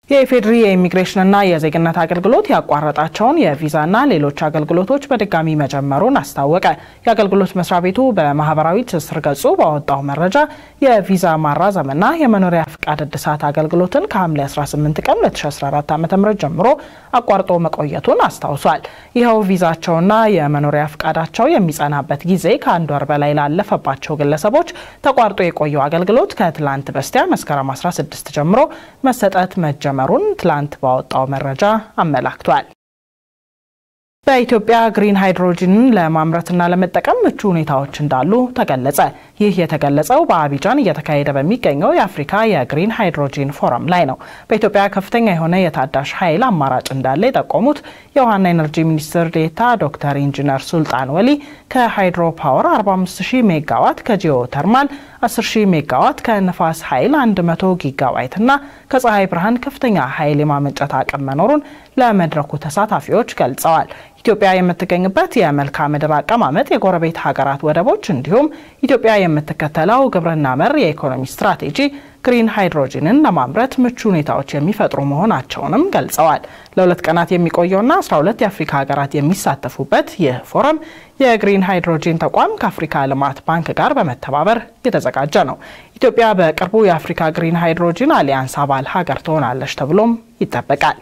የኢፌዴሪ የኢሚግሬሽንና የዜግነት አገልግሎት ያቋረጣቸውን የቪዛና ሌሎች አገልግሎቶች በድጋሚ መጀመሩን አስታወቀ። የአገልግሎት መስሪያ ቤቱ በማህበራዊ ትስስር ገጹ ባወጣው መረጃ የቪዛ ማራዘምና የመኖሪያ ፍቃድ እድሳት አገልግሎትን ከሐምሌ 18 ቀን 2014 ዓ ም ጀምሮ አቋርጦ መቆየቱን አስታውሷል። ይኸው ቪዛቸውና የመኖሪያ ፍቃዳቸው የሚጸናበት ጊዜ ከአንድ ወር በላይ ላለፈባቸው ግለሰቦች ተቋርጦ የቆየው አገልግሎት ከትላንት በስቲያ መስከረም 16 ጀምሮ መሰጠት መጀመ መሩን ትላንት ባወጣው መረጃ አመላክቷል። በኢትዮጵያ ግሪን ሃይድሮጂንን ለማምረትና ለመጠቀም ምቹ ሁኔታዎች እንዳሉ ተገለጸ። ይህ የተገለጸው በአቢጃን እየተካሄደ በሚገኘው የአፍሪካ የግሪን ሃይድሮጂን ፎረም ላይ ነው። በኢትዮጵያ ከፍተኛ የሆነ የታዳሽ ኃይል አማራጭ እንዳለ የጠቆሙት የውሃና ኤነርጂ ሚኒስትር ዴኤታ ዶክተር ኢንጂነር ሱልጣን ወሊ ከሃይድሮ ፓወር 450 ሜጋዋት ከጂኦ ተርማል 10000 ሜጋዋት ከንፋስ ኃይል 100 ጊጋዋይት እና ከፀሐይ ብርሃን ከፍተኛ ኃይል የማመንጨት አቅም መኖሩን ለመድረኩ ተሳታፊዎች ገልጸዋል። ኢትዮጵያ የምትገኝበት የመልክዓ ምድር አቀማመጥ፣ የጎረቤት ሀገራት ወደቦች እንዲሁም ኢትዮጵያ የምትከተለው ግብርና መር የኢኮኖሚ ስትራቴጂ ግሪን ሃይድሮጂንን ለማምረት ምቹ ሁኔታዎች የሚፈጥሩ መሆናቸውንም ገልጸዋል። ለሁለት ቀናት የሚቆየውና 12 የአፍሪካ ሀገራት የሚሳተፉበት ይህ ፎረም የግሪን ሃይድሮጂን ተቋም ከአፍሪካ ልማት ባንክ ጋር በመተባበር የተዘጋጀ ነው። ኢትዮጵያ በቅርቡ የአፍሪካ ግሪን ሃይድሮጂን አሊያንስ አባል ሀገር ትሆናለች ተብሎም ይጠበቃል።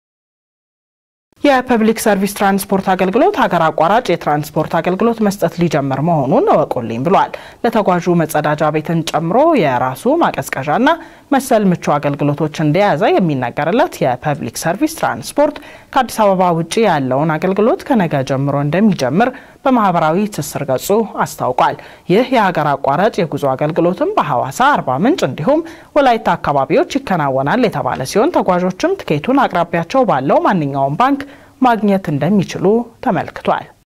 የፐብሊክ ሰርቪስ ትራንስፖርት አገልግሎት ሀገር አቋራጭ የትራንስፖርት አገልግሎት መስጠት ሊጀምር መሆኑን እወቁልኝ ብሏል። ለተጓዡ መጸዳጃ ቤትን ጨምሮ የራሱ ማቀዝቀዣና መሰል ምቹ አገልግሎቶች እንደያዘ የሚነገርለት የፐብሊክ ሰርቪስ ትራንስፖርት ከአዲስ አበባ ውጭ ያለውን አገልግሎት ከነገ ጀምሮ እንደሚጀምር በማህበራዊ ትስስር ገጹ አስታውቋል። ይህ የሀገር አቋራጭ የጉዞ አገልግሎትም በሐዋሳ፣ አርባ ምንጭ እንዲሁም ወላይታ አካባቢዎች ይከናወናል የተባለ ሲሆን ተጓዦችም ትኬቱን አቅራቢያቸው ባለው ማንኛውም ባንክ ማግኘት እንደሚችሉ ተመልክቷል።